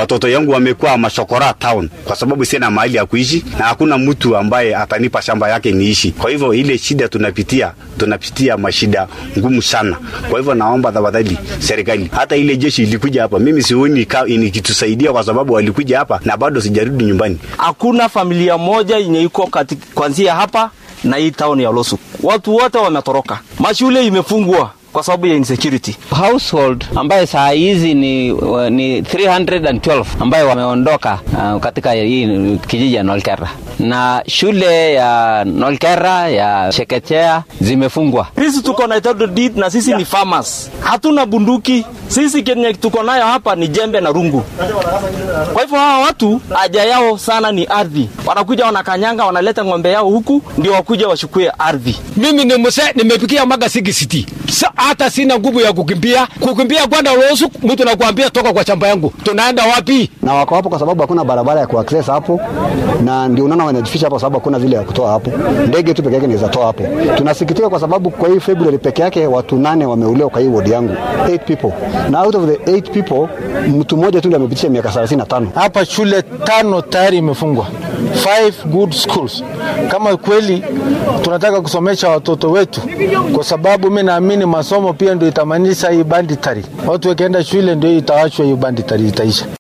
watoto yangu wamekuwa mashokora town kwa sababu sina mahali ya kuishi na hakuna mtu ambaye atanipa shamba yake niishi. Kwa hivyo ile shida tunapitia, tunapitia mashida ngumu sana. Kwa hivyo naomba tafadhali serikali, hata ile jeshi ilikuja hapa, mimi sioni ikitusaidia kwa sababu walikuja hapa na bado sijarudi nyumbani. Hakuna familia moja yenye iko kuanzia hapa na hii town ya Losu, watu wote wametoroka, mashule imefungwa kwa sababu ya insecurity. Household ambaye saa hizi ni, ni 312 ambayo wameondoka uh, katika hii kijiji ya Nolkera na shule ya Nolkera ya Chekechea zimefungwa. Sisi tuko na title deed na sisi ni farmers, hatuna bunduki. Sisi kenye tuko nayo hapa ni jembe na rungu. Kwa hivyo hawa watu haja yao sana ni ardhi, wanakuja wanakanyanga, wanaleta ng'ombe yao huku ndio wakuja wachukue ardhi. Mimi ni mzee, nimepikia maga sikisiti hata sina nguvu ya kukimbia. Kukimbia kwenda Losu, mtu nakuambia toka kwa shamba yangu, tunaenda wapi? Na wako hapo kwa sababu hakuna barabara ya kuaccess hapo, na ndio unaona wanajificha hapo, sababu hakuna vile ya kutoa hapo. Ndege tu peke yake inaweza toa hapo. Tunasikitika kwa sababu kwa hii February peke yake watu nane wameuliwa kwa hii ward yangu, 8 people, na out of the 8 people mtu mmoja tu ndiye amepitisha miaka 35. Hapa shule tano tayari imefungwa, five good schools. Kama kweli tunataka kusomesha watoto wetu, kwa sababu mimi naamini masomo pia ndio itamanisha hii banditari. Watu wakienda shule ndio itawachwa hiyo banditari itaisha.